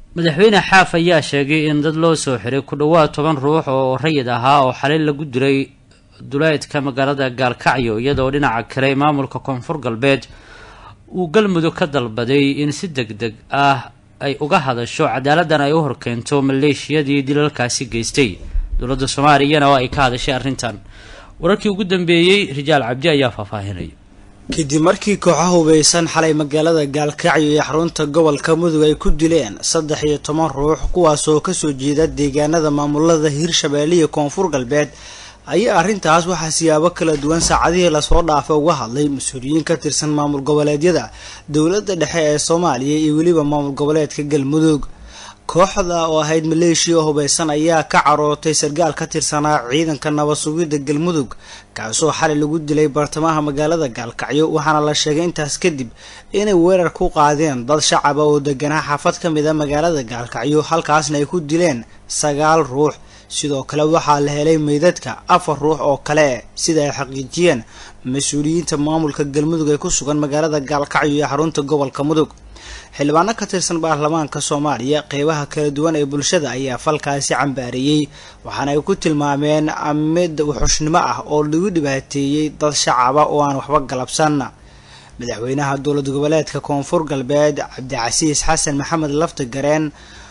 madaxweyne xaaf ayaa sheegay in dad loo soo xiray ku dhowaad toban ruux oo rayid ahaa oo xalay lagu diray duleedka magaalada gaalkacyo iyadoo dhinaca kale maamulka koonfur galbeed uu galmudug ka dalbaday in si deg deg ah ay uga hadasho cadaaladdan ay u horkeento maleeshiyadii dilalkaasi geystay dowladda soomaaliyana oo ay ka hadashay arrintan wararkii ugu dambeeyey rijaal cabdi ayaa faahfaahinaya kadib markii kooxo hubeysan xalay magaalada gaalkacyo iyo xarunta gobolka mudug ay ku dileen saddex iyo toban ruux kuwaasoo kasoo jeeda deegaanada maamulada hirshabeelle iyo koonfur galbeed ayaa arrintaas waxaa siyaabo kala duwan saacadihii lasoo dhaafay uga hadlay mas-uuliyiin ka tirsan maamul goboleedyada dowladda dhexe ee soomaaliya iyo weliba maamul goboleedka galmudug kooxda oo ahayd maleeshiya hubeysan ayaa ka carootay sargaal ka tirsanaa ciidanka nabad sugidda galmudug kaasoo xalay lagu dilay bartamaha magaalada gaalkacyo waxaana la sheegay intaas kadib inay weerar ku qaadeen dad shacaba oo deganaa xaafad ka mid a magaalada gaalkacyo halkaasna ay ku dileen sagaal ruux sidoo kale waxaa la helay meydadka afar ruux oo kale sida ay xaqiijiyeen mas-uuliyiinta maamulka galmudug ee ku sugan magaalada gaalkacyo iyo xarunta gobolka mudug xildhibaano ka tirsan baarlamaanka soomaaliya qeybaha kala duwan ee bulshada ayaa falkaasi cambaareeyey waxaana ay ku tilmaameen mid wuxushnimo ah oo lagu dhibaateeyey dad shacaba oo aan waxba galabsan madaxweynaha dowlad goboleedka koonfur galbeed cabdicasiis xasan maxamed lafti gareen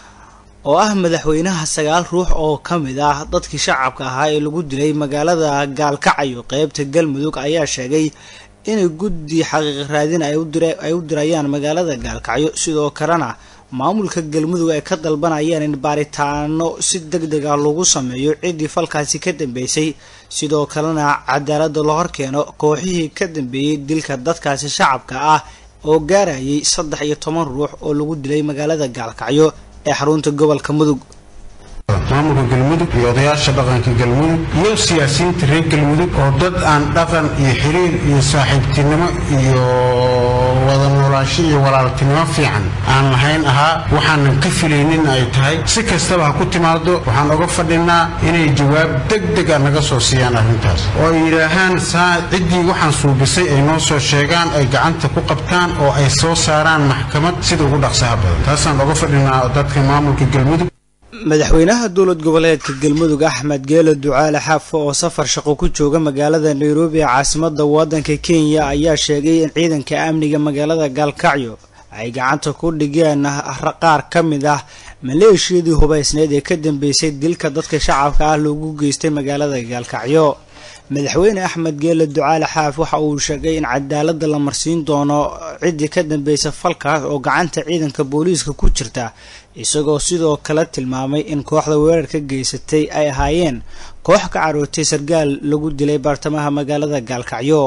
oo ah madaxweynaha sagaal ruux oo ka mid ah dadkii shacabka ahaa ee lagu dilay magaalada gaalkacyo qeybta galmudug ayaa sheegay inay guddi xaqiiq raadin ay u dirayaan magaalada gaalkacyo sidoo kalena maamulka galmudug ay ka dalbanayaan in baaritaano si deg deg ah lagu sameeyo ciddii falkaasi ka dambeysay sidoo kalena cadaalada la horkeeno kooxihii ka dambeeyey dilka dadkaasi shacabka ah oo gaarayay saddex iyo toban ruux oo lagu dilay magaalada gaalkacyo ee xarunta gobolka mudug maamulka galmudug iyo odayaasha dhaqanka galmudug iyo siyaasiyiinta reer galmudug oo dad aan dhaqan iyo xiriir iyo saaxiibtinimo iyo wada noolaansho iyo walaaltinimo fiican aan lahayn ahaa waxaanan ka filaynin ay tahay si kastaba ha ku timaado waxaan oga fadhinaa inay jawaab deg deg a naga soo siiyaan arrintaas oo ay yidhaahaan saa ciddii waxaan suubisay ay noo soo sheegaan ay gacanta ku qabtaan oo ay soo saaraan maxkamad sida ugu dhaqsaha badan taasaan oga fadhinaa dadka maamulka galmudug madaxweynaha dowlad goboleedka galmudug axmed geelo ducaale xaafo oo safar shaqo ku jooga magaalada nairobi ee caasimada wadanka kenya ayaa sheegay in ciidanka amniga magaalada gaalkacyo ay gacanta ku dhigeen qaar ka mid ah maleeshiyadii hubeysneed ee ka dambeysay dilka dadka shacabka ah loogu geystay magaalada gaalkacyo madaxweyne axmed geele ducaale xaaf waxa uu sheegay in cadaalada la marsiin doono ciddii ka dambeysa falkaas oo gacanta ciidanka booliiska ku jirta isagoo sidoo kale tilmaamay in kooxda weerarka geysatay ay ahaayeen koox ka carootay sargaal lagu dilay baartamaha magaalada gaalkacyo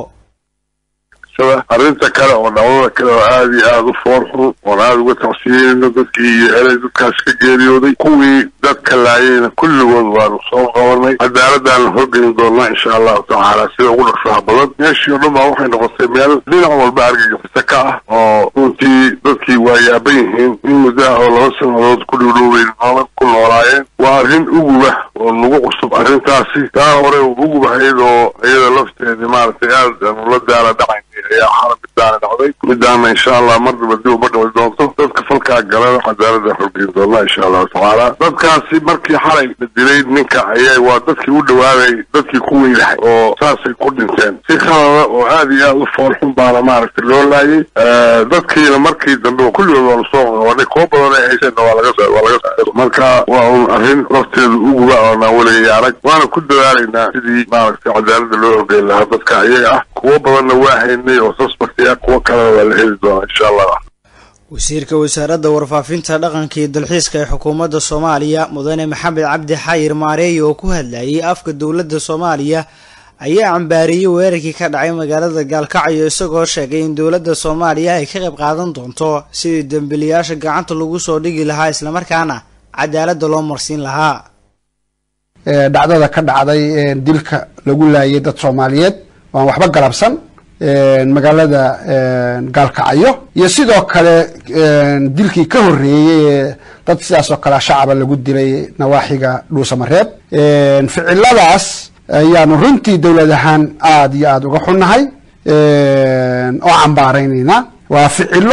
arrinta kale oo dhacdada kale oo aada iyo aada u foorxun oon aada uga tacsiyeyno dadkii iyo helay dadkaas ka geeriyooday kuwii dadka laayayna kulligood waanu soo qabanay cadaaladaan la horgeli doonaa insha allahu tacaala sida ugu dhaqsaha badan meeshii oo dhan baa waxay noqotay meel dhinac walba argagixisa ka ah oo runtii dadkii waa yaaban yihiin in muddaha oo laba sanadood ku dhowdhowbay noola ku noolaayeen waa arrin uguba oo nagu cusub arrintaasi taa hore ugubahayd oo iyada lafteedii maaragtay aad aanu la daala dhacayn ayaa xala midaana dhacday midaana insha allah mardaba dib uma dhici doonto dadka falkaa galana cadaalada horgeyn doonaa insha allahu tacaala dadkaasi markii xalay la dilay ninka ayay waa dadkii u dhawaaday dadkii ku weylahay oo saasay ku dhinteen si khalada oo aada iyo aada u foolxun baana maaragtay loo laayay dadkiina markii dambe kulligood waa lasoo qabanay koo badan ay hayseenna waa laga waa laga saa marka waa un arrin lafteedu uguba oonaan weligay arag waana ku dadaalaynaa sidii maaragtay cadaalada loo horgeyn lahaa dadka ayaga ah kuwo badanna waa haynay oo suspectia kuwo kalena waa la heli doonaa insha allah wasiirka wasaaradda warfaafinta dhaqanka iyo dalxiiska ee xukuumadda soomaaliya mudane maxamed cabdi xayir maareeye oo ku hadlayay afka dowladda soomaaliya ayaa cambaariyey weerarkii ka dhacay magaalada gaalkacyo isagoo sheegay in dowladda soomaaliya ay ka qayb qaadan doonto sidii dembiliyaasha gacanta lagu soo dhigi lahaa islamarkaana cadaaladda loo marsiin lahaa dhacdada ka dhacday dilka lagu laayay dad soomaaliyeed waan waxba galabsan magaalada gaalkacyo iyo sidoo kale dilkii ka horeeyey dad sidaas oo kale shacaba lagu dilay nawaaxiga dhuusamareeb ficiladaas ayaanu runtii dowlad ahaan aada iyo aada uga xunnahay oo cambaaraynayna waa ficilo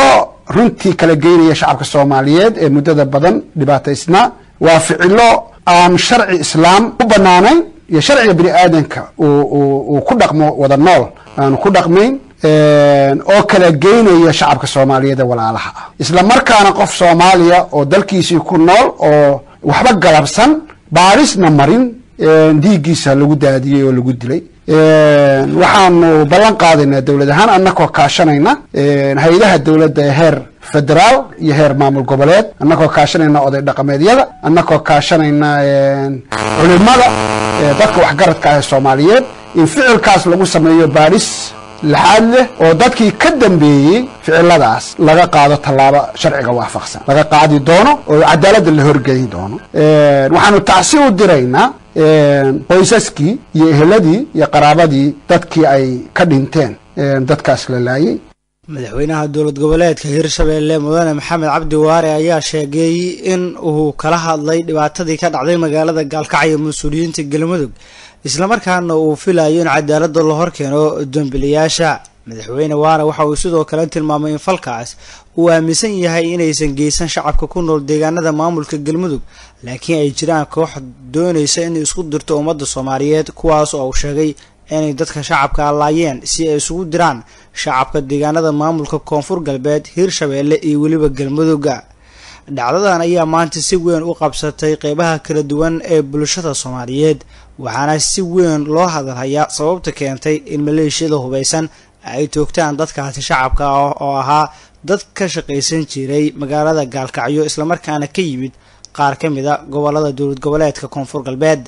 runtii kala geynaya shacabka soomaaliyeed ee muddada badan dhibaataysnaa waa ficilo aan sharci islaam u banaanayn iyo sharciga bini aadanka uu ku dhaqmo wada nool aanu ku dhaqmayn oo kala geynaya shacabka soomaaliyeed ee walaalaha ah isla markaana qof soomaaliya oo dalkiisii ku nool oo waxba galabsan baarisna marin dhiiggiisa lagu daadiyey oo lagu dilay waxaanu ballan qaadaynaa dowlad ahaan annakoo kaashanayna hay-adaha dowladda ee heer federaal iyo heer maamul goboleed annakoo kaashanayna oday dhaqameedyada annakoo kaashanayna culimada dadka waxgaradka ah ee soomaaliyeed in ficilkaas lagu sameeyo baaris laxaad leh oo dadkii ka dambeeyey ficiladaas laga qaado tallaabo sharciga waafaqsan laga qaadi doono oo cadaaladda la horgeyn doono waxaanu tacsi u diraynaa qoysaskii iyo eheladii iyo qaraabadii dadkii ay ka dhinteen dadkaas la laayay madaxweynaha dowlad goboleedka hirshabeelle mudane maxamed cabdi waare ayaa sheegay in uu kala hadlay dhibaatadii ka dhacday magaalada gaalkacyo mas-uuliyiinta galmudug islamarkaana uu filayo in cadaalada la horkeeno dambiliyaasha madaxweyne waare waxa uu sidoo kale tilmaamay in falkaas uu aaminsan yahay inaysan geysan shacabka ku nool deegaanada maamulka galmudug laakiin ay jiraan koox doonaysa inay isku dirto ummadda soomaaliyeed kuwaas oo uu sheegay inay dadka shacabka laayeen si ay isugu diraan shacabka deegaanada maamulka koonfur galbeed hirshabeelle iyo weliba galmudugga dhacdadan ayaa maanta si weyn u qabsatay qeybaha kala duwan ee bulshada soomaaliyeed waxaana si weyn loo hadalhayaa sababta keentay in maleeshiyada hubaysan ay toogtaan dadkaasi shacabka ah oo ahaa dad ka shaqaysan jiray magaalada gaalkacyo islamarkaana ka yimid qaar ka mid a gobolada dowlad goboleedka koonfur galbeed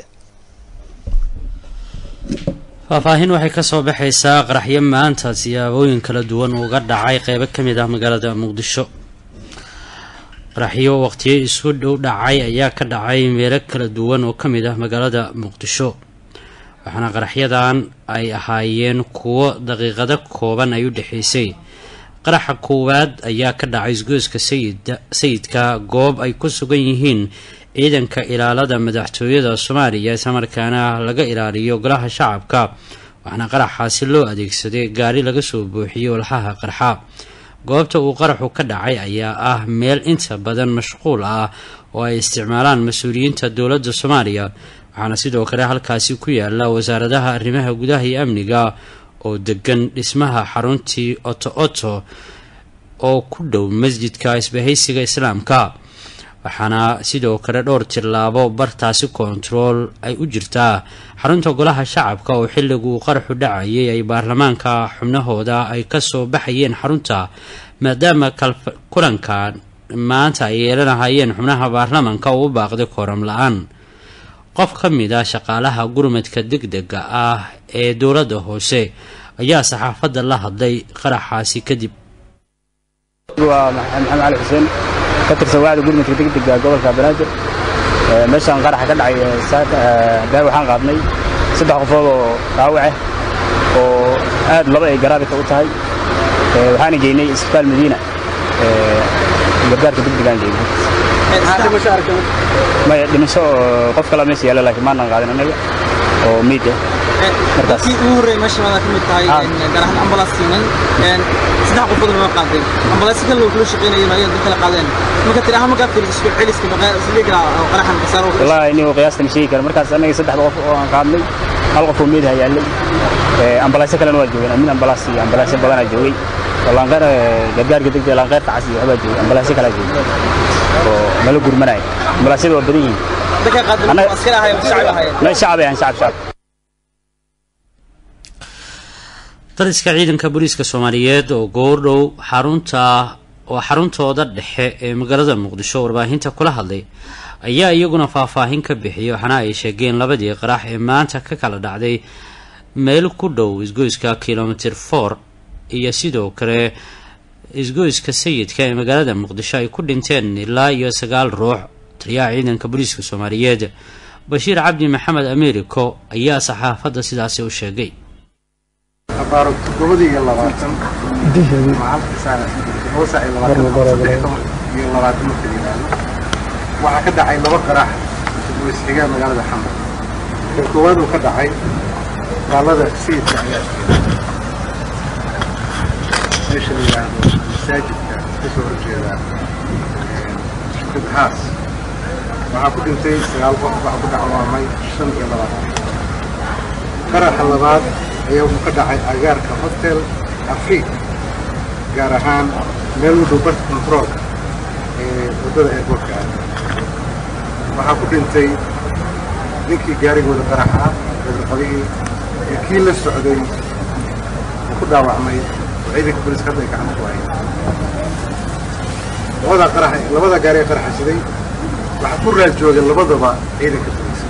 faahfaahin waxay kasoo baxaysaa qaraxyo maanta siyaabooyin kala duwan uga dhacay qeybo ka mid ah magaalada muqdisho qaraxyo waqtiyo isku dhow dhacay ayaa ka dhacay meelo kala duwan oo ka mid ah magaalada muqdisho waxaana qaraxyadan ay ahaayeen kuwo daqiiqado kooban ay u dhexaysay qaraxa koowaad ayaa ka dhacay isgoyska sayidka goob ay ku sugan yihiin ciidanka ilaalada madaxtooyada soomaaliya islamarkaana laga ilaaliyo golaha shacabka waxaana qaraxaasi loo adeegsaday gaari laga soo buuxiyey olxaha qarxa goobta uu qaraxu ka dhacay ayaa ah meel inta badan mashquul ah oo ay isticmaalaan mas-uuliyiinta dowladda soomaaliya waxaana sidoo kale halkaasi ku yaala wasaaradaha arrimaha gudaha iyo amniga oo degan dhismaha xaruntii oto oto oo ku dhow masjidka isbahaysiga islaamka waxaana sidoo kale dhowr tillaabo bartaasi koontarool ay u jirtaa xarunta golaha shacabka oo xilliguu qaraxu dhacayay ay baarlamaanka xubnahooda ay kasoo baxayeen xarunta maadaama kulanka maanta ay yeelanahayeen xubnaha baarlamaanka uu u baaqday kooram la-aan qof ka mid a shaqaalaha gurmadka deg dega ah ee dowladda hoose ayaa saxaafadda la hadlay qaraxaasi kadib waa maxamed cali xuseen ka tirsan wacda gurmadka degdega gobolka banaadir meeshaan qaraxa ka dhacay daar waxaan qaadnay saddex qofood oo dhaawace oo aad laba ay garaabika u tahay waxaana geynay isbitaal madiina gargaarka degdegaan geynay maya dhimasho oo qof kala meesha yaala laakiin maanan qaadin annaga oo miid ah markaas ugu horreey meesha waada ka mid tahay gaar ahaan ambalaas siinan saddex qofoodna waa qaadeen ambalaasyo kale loo kula shaqeynayo ayaa dad kala qaadeen marka tiri ahaan markaa fiiriso isku celiska siliga oo qaraxan qasaaro wallaahi inuu qiyaasta ma sheegi kara markaas annaga saddexda qof oo aan qaadnay hal qof oo meed ha yaallay ambalaasyo kalena waa joogeen amin ambalaas iyo ambalaasyo badanaa joogay oo laanqeer gargaarka degdega laanqeerta cas iyo waxbaa joogay ambalaasyo kalaa joogay oo nala gurmanaya ambalaasyada waa badan yihiin dadka qaadeen askari ahaayeen shacab ahaayeen meel shacab ahan shacab shacab dariska ciidanka booliiska soomaaliyeed oo goordhow xarunta oo xaruntooda dhexe ee magaalada muqdisho warbaahinta kula hadlay ayaa iyaguna faahfaahin ka bixiyay waxaana ay sheegeen labadii qarax ee maanta ka kala dhacday meel ku dhow isgoyska kilomitr for iyo sidoo kale isgoyska sayidka ee magaalada muqdisho ay ku dhinteen ilaa iyo sagaal ruux taliyaha ciidanka booliiska soomaaliyeed bashiir cabdi maxamed ameeriko ayaa saxaafadda sidaasi u sheegay todobadii iyo labaatan iyo labaatan marka yidhaahdo waxaa ka dhacay laba qarax isxigaa magaalada xamar kan koowaad uu ka dhacay gaalada sayidka ayaa meesha la yidhaahdo masaajidka ka soo horjeeda haas waxaa ku dhintay sagaal qof waxaa ku dhacwaamay shan iyo labaatan qaraxa labaad ayaa wuxuu ka dhacay agaarka hotel afriik gaar ahaan meel u dhow barta controolka ee waddada airportka ah waxaa ku dhintay ninkii gaarigooda qaraxa ah reerqabihii iyo kii la socday oo ku dhaawacmay oo ciidanka booliiska hadda ay gacanta ku hayeen labada qarax labada gaari ee qaraxa siday waxaa ku raad joogay labadaba ciidanka booliiska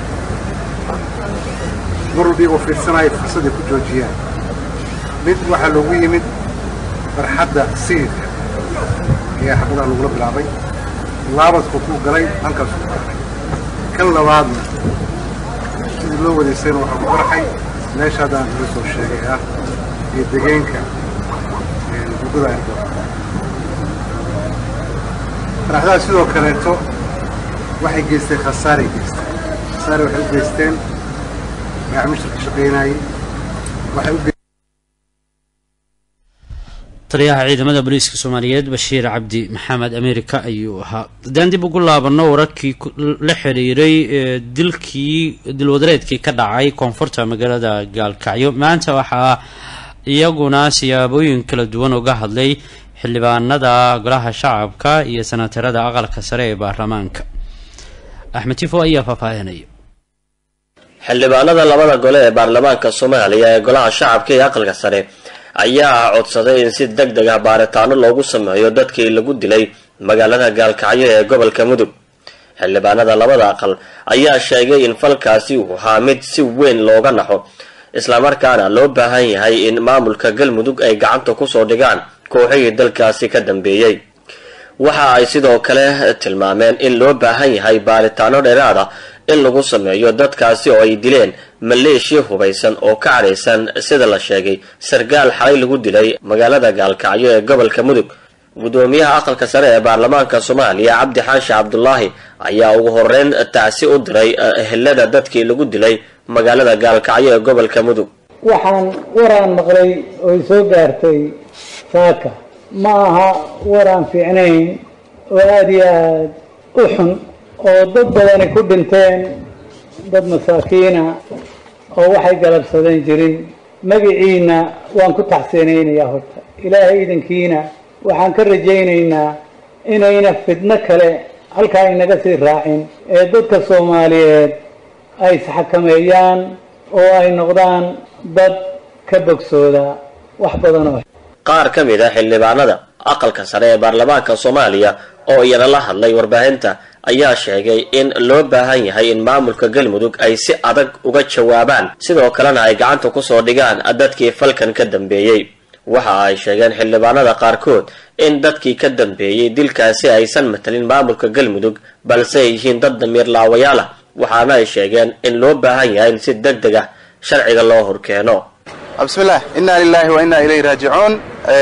mar walba iyagoo fiirsanaya fursaday ku joojiyaan mid waxaa loogu yimid barxadda sayidka ayaa xabadaha lagula bilaabay laabadku ku galay halkaasuu ku qarxay kan labaadna sidii loo wadaysayna waxaa ku qarxay meesha haddaan iga soo sheegay ah iyo degeenka waddada airport qaraxdaha sidoo kaleeto waxay geysteen khasaaray geysteen khasaare waxay u geysteen gacmisha ka shaqaynayay waxay u taliyaha ciidamada booliiska soomaaliyeed bashiir cabdi maxamed america ayuu ahaa haddaan dib ugu laabano wararkii la xiriiray dilkii dilwadareedkii ka dhacay koonfurta magaalada gaalkacyo maanta waxaa iyaguna siyaabooyin kala duwan uga hadlay xildhibaanada golaha shacabka iyo sanatarada aqalka sare ee baarlamaanka axmed tifo ayaa faahfaahinaya xildhibaanada labada gole ee baarlamaanka soomaaliya ee golaha shacabka iyo aqalka sare ayaa codsaday in si deg deg ah baaritaano loogu sameeyo dadkii lagu dilay magaalada gaalkacyo ee gobolka mudug xildhibaanada labada aqal ayaa sheegay in falkaasi uu ahaa mid si weyn looga naxo islamarkaana loo baahan yahay in maamulka galmudug ay gacanta kusoo dhigaan kooxihii dalkaasi ka dambeeyey waxa ay sidoo kale tilmaameen in loo baahan yahay baaritaano dheeraad ah in lagu sameeyo dadkaasi oo ay dileen maleeshiya hubaysan oo ka cadhaysan sida la sheegay sarkaal xalay lagu dilay magaalada gaalkacyo ee gobolka mudug guddoomiyaha aqalka sare ee baarlamaanka soomaaliya cabdi xaashi cabdulaahi ayaa ugu horeyn tacsi u diray ehelada dadkii lagu dilay magaalada gaalkacyo ee gobolka mudug waxaan waraan maqlay oo soo gaartay saaka ma aha waraan fiicnayn oo aada iyo aada u xun oo dad badani ku dhinteen dad masaakiina oo waxay galabsadeen jirin magiciina waan ku taxsiinaynayaa horta ilaahay idankiina waxaan ka rajaynaynaa inayna fidno kale halkaa inaga sii raacin ee dadka soomaaliyeed ay isxakameeyaan oo ay noqdaan dad ka bogsooda wax badan oo qaar ka mid a xildhibaanada aqalka sare ee baarlamaanka soomaaliya oo iyana la hadlay warbaahinta ayaa sheegay in loo baahan yahay in maamulka galmudug ay si adag uga jawaabaan sidoo kalena ay gacanta kusoo dhigaan dadkii falkan ka dambeeyey waxa ay sheegeen xildhibaanada qaarkood in dadkii ka dambeeyey dilkaasi aysan matalin maamulka galmudug balse ay yihiin dad damiir laawayaal ah waxaana ay sheegeen in loo baahan yahay in si deg deg ah sharciga loo horkeeno bismillaah innaa lilaahi wa innaa ilayhi raajicuun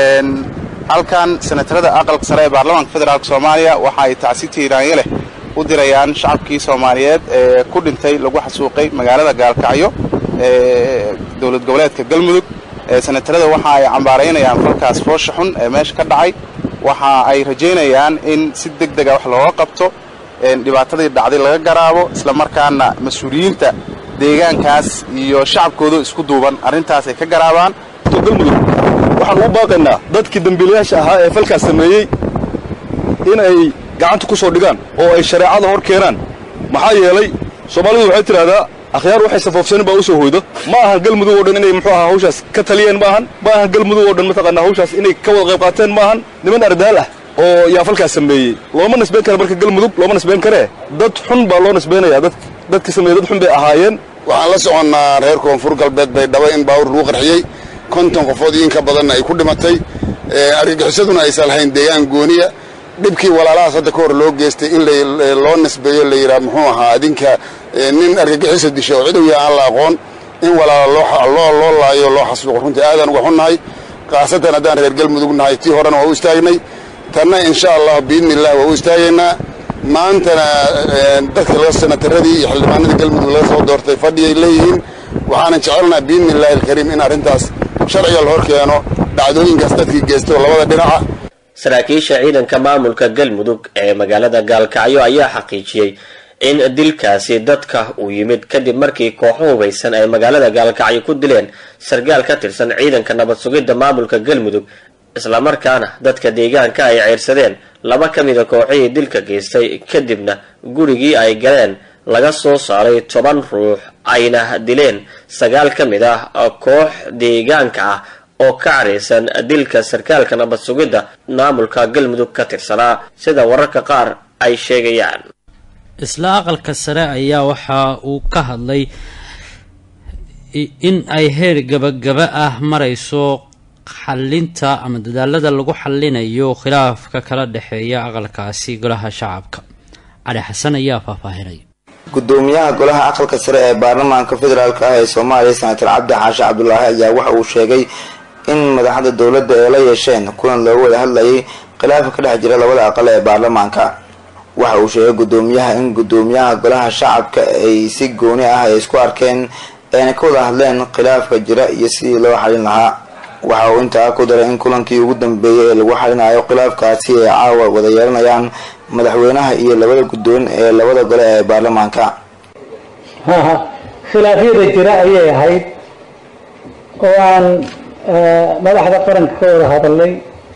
halkan senatarada aqalka sare ee baarlamaanka federaalk soomaaliya waxa ay tacsi tiiraanya leh u dirayaan shacabkii soomaaliyeed ee ku dhintay lagu xasuuqay magaalada gaalkacyo ee dowlad goboleedka galmudug senatarada waxa ay cambaaraynayaan falkaas foosha xun ee meesha ka dhacay waxa ay rajaynayaan in si deg dega wax looga qabto dhibaatadii dhacday laga garaabo islamarkaana mas-uuliyiinta deegaankaas iyo shacabkooda isku duuban arrintaas ay ka garaabaan galmudug waxaan u baaqaynaa dadkii dambiilayaasha ahaa ee falkaas sameeyey in ay gacanta ku soo dhigaan oo ay shareecada hor keenaan maxaa yeelay soomaalidu waxay tidhahdaa akhyaar waxay safoofsanin baa u soo hoydo ma ahan galmudug oo dhan inay muxuu ahaa hawshaas ka taliyeen ma ahan ma ahan galmudug oo dhan mataqaanaa hawshaas inay ka wada qayb qaateen ma ahan niman ardaal ah oo yaa falkaas sameeyey looma nisbayn kara marka galmudug looma nisbayn karee dad xun baa loo nisbaynayaa dad dadka sameeyey dad xun bay ahaayeen waxaan la soconnaa reer koonfur galbeed bay dhaba in baawur lagu qarxiyey konton qofood iyo inka badanna ay ku dhimatay argagixisaduna aysan lahayn deegaan gooniya dhibkii walaalahaas hadda ka hor loo geystay in loo nisbeeyo la yidhaha muxuu ahaa adinka nin argagixisa disha oo cidow yaha aan la aqoon in walaala loo loo laayo loo xasuuqo runtii aadaan uga xunnahay khaasatan haddaan reer galmudug nahay tii horena waa u istaagnay tanna insha allah biidni illah waa u istaagaynaa maantana dadka laga senataradii iyo xildhibaanadii galmudug laga soo doortay fadhiyay leeyihiin waxaanan jecelnaha biidni illahi alkariim in arrintaas sharciga la hor keeno dhacdooyinkaas dadkii geystay oo labada dhinaca saraakiisha ciidanka maamulka galmudug ee magaalada gaalkacyo ayaa xaqiijiyey in dilkaasi dadka uu yimid kadib markii kooxo hubaysan ay magaalada gaalkacyo ku dileen sargaal ka tirsan ciidanka nabad sugidda maamulka galmudug islamarkaana dadka deegaanka ay ceyrsadeen laba ka mida kooxihii dilka geystay kadibna gurigii ay galeen laga soo saaray toban ruux ayna dileen sagaal ka mid ah koox deegaanka ah oo ka caraysan dilka sarkaalka nabad sugidda maamulka galmudug ka tirsanaa sida wararka qaar ay sheegayaan isla aqalka sare ayaa waxa uu ka hadlay in ay heer gabagaba ah marayso xalinta ama dadaalada lagu xalinayo khilaafka kala dhexeeya aqalkaasi golaha shacabka cali xasan ayaa faahfaahinay gudoomiyaha golaha aqalka sare ee baarlamaanka federaalk ah ee soomaaliya senator cabdi xaashi cabdulaahi ayaa waxa uu sheegay in madaxda dowladda ay la yeesheen kulan loogu wada hadlayay khilaafka ka dhex jira labada aqal ee baarlamaanka waxa uu sheegay gudoomiyaha in gudoomiyaha golaha shacabka ay si gooni ah ay isku arkeen ayna ka wada hadleen khilaafka jira iyo sidii loo xalin lahaa waxa uu intaa ku daray in kulankii ugu dambeeyay ee lagu xalinayo khilaafkaasi ay caawa wada yeelanayaan madaxweynaha iyo labada guddoon ee labada gole ee baarlamaanka haha khilaafyada jira ayay ahayd oo aan madaxda qaranka ka wada hadalnay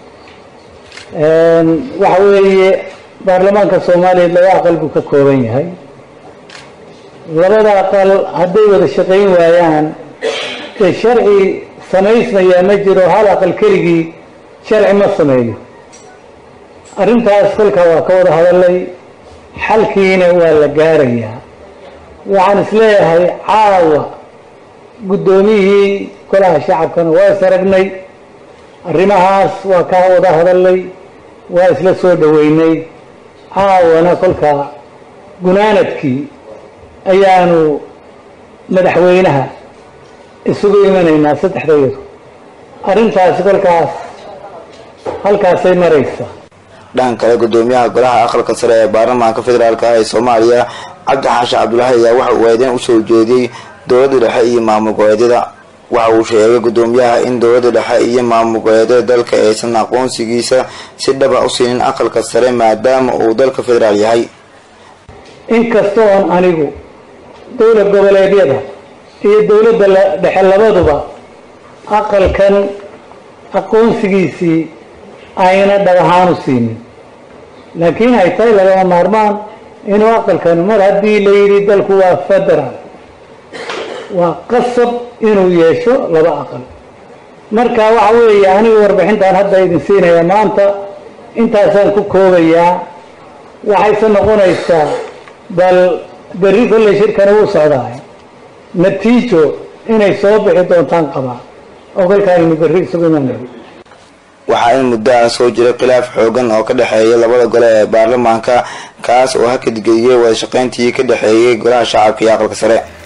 waxa weeye baarlamaanka soomaaliya laba aqal buu ka kooban yahay labada aqal hadday wada shaqayn waayaan ee sharci samaysmayaa ma jiro hal aqal keligii sharci ma sameeyo arrintaas kolkaa waa ka wada hadalay xalkiina waa la gaarayaa waxaan isleeyahay caawa guddoomiyihii golaha shacabkana waa is aragnay arrimahaas waa ka wada hadalay waa isla soo dhoweynay caawana kolkaa gunaanadkii ayaanu madaxweynaha isugu imanaynaa saddexdayadu arrintaasi kolkaas halkaasay maraysaa dhan kale gudoomiyaha golaha aqalka sare ee baarlamaanka federaalk ah ee soomaaliya cabdi xaashi cabdulaahi ayaa waxa uu eedeyn usoo jeediyey dowladda dhexe iyo maamul goboleedyada waxa uu sheegay gudoomiyaha in dowladda dhexe iyo maamul goboleedyada dalka aysan aqoonsigiisa si dhaba u siinin aqalka sare maadaama uu dalka federaal yahay inkastoo on anigu dowlad goboleedyada iyo dowladda dhexe labaduba aqalkan aqoonsigiisii ayna dhab ahaan u siinin laakiin ay tahay lagama maarmaan inuu aqalkan mar haddii la yidhi dalku waa federaal waa qasab inuu yeesho laba aqal marka waxa weeye anigu warbixintaan hadda idin siinaya maanta intaasaan ku koobayaa waxayse noqonaysaa bal berri kolley shirkana wuu socdaay natiijo inay soo bixi doontaan qabaa oo kolkaaynu berri isugu imanay waxaa in muddo ah soo jiray khilaaf xoogan oo ka dhexeeya labada gole ee baarlamaanka kaas oo hakadgeliyey wada shaqayntii ka dhexeeyay golaha shacabka iyo aqalka sare